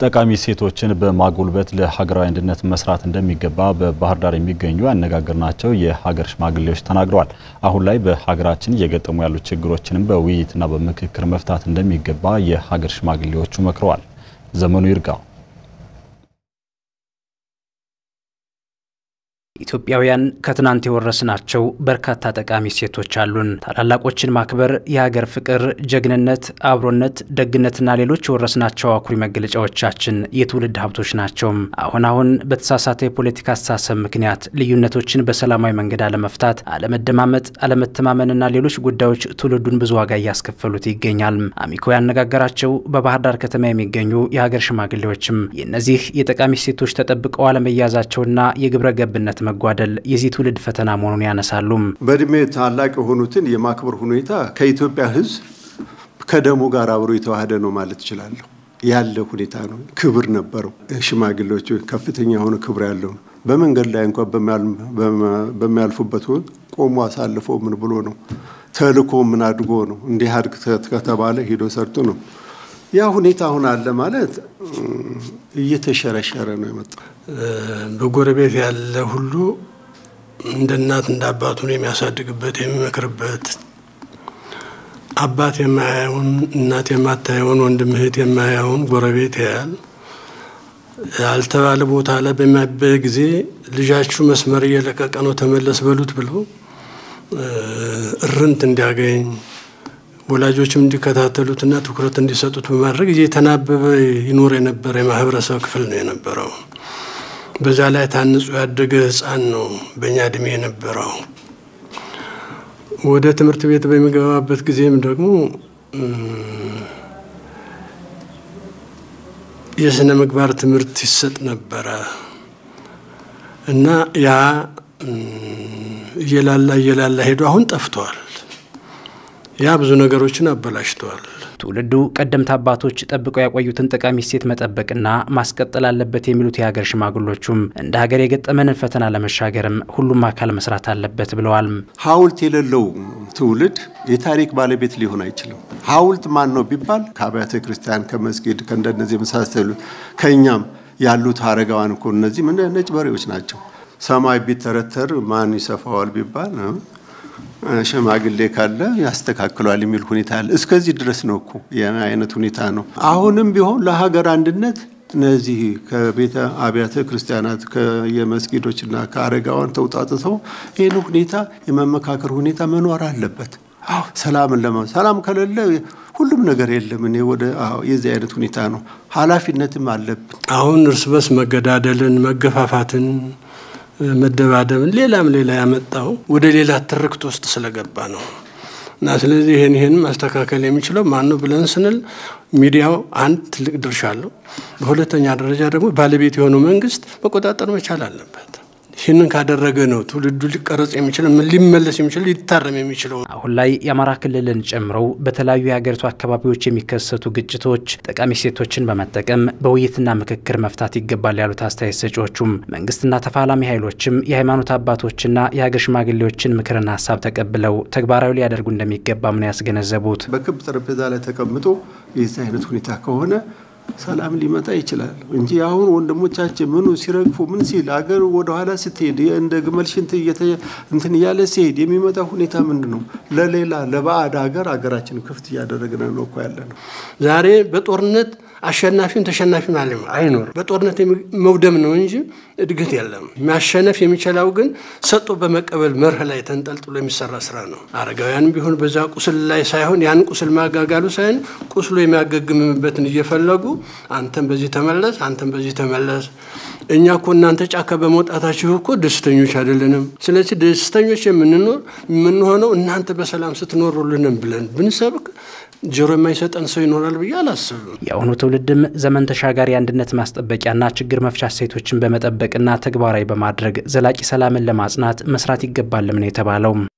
ጠቃሚ እሴቶችን በማጎልበት ለሀገራዊ አንድነት መስራት እንደሚገባ በባህር ዳር የሚገኙ ያነጋገርናቸው የሀገር ሽማግሌዎች ተናግረዋል። አሁን ላይ በሀገራችን እየገጠሙ ያሉ ችግሮችንም በውይይትና በምክክር መፍታት እንደሚገባ የሀገር ሽማግሌዎቹ መክረዋል። ዘመኑ ይርጋው ኢትዮጵያውያን ከትናንት የወረስናቸው በርካታ ጠቃሚ እሴቶች አሉን። ታላላቆችን ማክበር፣ የሀገር ፍቅር፣ ጀግንነት፣ አብሮነት፣ ደግነትና ሌሎች የወረስናቸው አኩሪ መገለጫዎቻችን የትውልድ ሀብቶች ናቸው። አሁን አሁን በተሳሳተ የፖለቲካ አስተሳሰብ ምክንያት ልዩነቶችን በሰላማዊ መንገድ አለመፍታት፣ አለመደማመጥ፣ አለመተማመንና ሌሎች ጉዳዮች ትውልዱን ብዙ ዋጋ እያስከፈሉት ይገኛል። አሚኮ ያነጋገራቸው በባህር ዳር ከተማ የሚገኙ የሀገር ሽማግሌዎችም የእነዚህ የጠቃሚ እሴቶች ተጠብቀው አለመያዛቸውና የግብረ ገብነት መጓደል የዚህ ትውልድ ፈተና መሆኑን ያነሳሉ። በእድሜ ታላቅ የሆኑትን የማክበር ሁኔታ ከኢትዮጵያ ሕዝብ ከደሙ ጋር አብሮ የተዋህደ ነው ማለት እችላለሁ። ያለ ሁኔታ ነው። ክብር ነበረው። ሽማግሌዎቹ ከፍተኛ የሆነ ክብር ያለው ነው። በመንገድ ላይ እንኳ በሚያልፉበት ቆሞ አሳልፎ ምን ብሎ ነው ተልኮ ምን አድጎ ነው እንዲህ አድግ ከተባለ ሂዶ ሰርቶ ነው። ያ ሁኔታ አሁን አለ ማለት እየተሸረሸረ ነው የመጣው። በጎረቤት ያለ ሁሉ እንደ እናት እንደ አባቱን የሚያሳድግበት የሚመክርበት፣ አባት የማያየውን እናት የማታየውን ወንድም እህት የማያየውን ጎረቤት ያያል። ያልተባለ ቦታ ላይ በሚያበየ ጊዜ ልጃችሁ መስመር እየለቀቀ ነው ተመለስ በሉት ብለው እርንት እንዲያገኝ ወላጆችም እንዲከታተሉትና ትኩረት እንዲሰጡት በማድረግ እየተናበበ ይኖር የነበረ የማህበረሰብ ክፍል ነው የነበረው። በዛ ላይ ታንጾ ያደገ ሕፃን ነው በእኛ እድሜ የነበረው። ወደ ትምህርት ቤት በሚገባበት ጊዜም ደግሞ የስነ ምግባር ትምህርት ይሰጥ ነበረ እና ያ እየላላ እየላላ ሄዶ አሁን ጠፍቷል። ያ ብዙ ነገሮችን አበላሽተዋል። ትውልዱ ቀደምት አባቶች ጠብቀው ያቆዩትን ጠቃሚ እሴት መጠበቅና ማስቀጠል አለበት የሚሉት የሀገር ሽማግሎቹም እንደ ሀገር የገጠመንን ፈተና ለመሻገርም ሁሉም አካል መስራት አለበት ብለዋል። ሐውልት የሌለው ትውልድ የታሪክ ባለቤት ሊሆን አይችልም። ሐውልት ማን ነው ቢባል ከአብያተ ክርስቲያን፣ ከመስጊድ፣ ከእንደነዚህ የመሳሰሉት ከእኛም ያሉት አረጋዋን እኮ እነዚህ ነጭ በሬዎች ናቸው። ሰማይ ቢተረተር ማን ይሰፋዋል ቢባል ሽማግሌ ካለ ያስተካክሏል የሚል ሁኔታ አለ። እስከዚህ ድረስ ነው እኮ አይነት ሁኔታ ነው። አሁንም ቢሆን ለሀገር አንድነት እነዚህ ከቤተ አብያተ ክርስቲያናት ከየመስጊዶችና ከአረጋዋን ተውጣጥተው ይህን ሁኔታ የመመካከር ሁኔታ መኖር አለበት። አዎ ሰላምን ለማ ሰላም ከሌለ ሁሉም ነገር የለም። እኔ ወደ የዚህ አይነት ሁኔታ ነው። ኃላፊነትም አለብን። አሁን እርስ በርስ መገዳደልን፣ መገፋፋትን መደባደብን ሌላም ሌላ ያመጣው ወደ ሌላ ትርክት ውስጥ ስለገባ ነው እና ስለዚህ ይህን ይህን ማስተካከል የሚችለው ማን ነው ብለን ስንል ሚዲያው አንድ ትልቅ ድርሻ አለው። በሁለተኛ ደረጃ ደግሞ ባለቤት የሆነው መንግስት መቆጣጠር መቻል አለበት። ይህንን ካደረገ ነው ትውልዱ ሊቀረጽ የሚችል ሊመለስ የሚችል ሊታረም የሚችለው። አሁን ላይ የአማራ ክልልን ጨምረው በተለያዩ የሀገሪቱ አካባቢዎች የሚከሰቱ ግጭቶች ጠቃሚ እሴቶችን በመጠቀም በውይይትና ምክክር መፍታት ይገባል ያሉት አስተያየት ሰጪዎቹም መንግስትና ተፋላሚ ኃይሎችም የሃይማኖት አባቶችና የሀገር ሽማግሌዎችን ምክርና ሀሳብ ተቀብለው ተግባራዊ ሊያደርጉ እንደሚገባም ነው ያስገነዘቡት። በክብ ጠረጴዛ ላይ ተቀምጦ የዚህ አይነት ሁኔታ ከሆነ ሰላም ሊመጣ ይችላል እንጂ አሁን ወንድሞቻችን ምኑ ሲረግፉ ምን ሲል አገር ወደኋላ ስትሄድ እንደ ግመል ሽንት እንትን እያለ ሲሄድ የሚመጣ ሁኔታ ምንድን ነው? ለሌላ ለባዕድ ሀገር ሀገራችን ክፍት እያደረግን ነው እኮ ያለ ነው። ዛሬ በጦርነት አሸናፊም ተሸናፊም አለ አይኖርም። በጦርነት መውደም ነው እንጂ እድገት የለም። ማሸነፍ የሚችለው ግን ሰጥቶ በመቀበል መርህ ላይ ተንጠልጥሎ የሚሰራ ስራ ነው። አረጋውያን ቢሆን በዛ ቁስል ላይ ሳይሆን ያን ቁስል ማጋጋሉ ሳይሆን ቁስሉ የሚያገግምበትን እየፈለጉ አንተም በዚህ ተመለስ፣ አንተም በዚህ ተመለስ። እኛ እኮ እናንተ ጫካ በመውጣታችሁ እኮ ደስተኞች አይደለንም። ስለዚህ ደስተኞች የምንኖር የምንሆነው እናንተ በሰላም ስትኖሩልንም ብለን ብንሰብክ ጆሮ የማይሰጠን ሰው ይኖራል ብዬ አላስብም። የአሁኑ ትውልድም ዘመን ተሻጋሪ አንድነት ማስጠበቂያና ችግር መፍቻ እሴቶችን በመጠበቅና ተግባራዊ በማድረግ ዘላቂ ሰላምን ለማጽናት መስራት ይገባልም ነው የተባለው።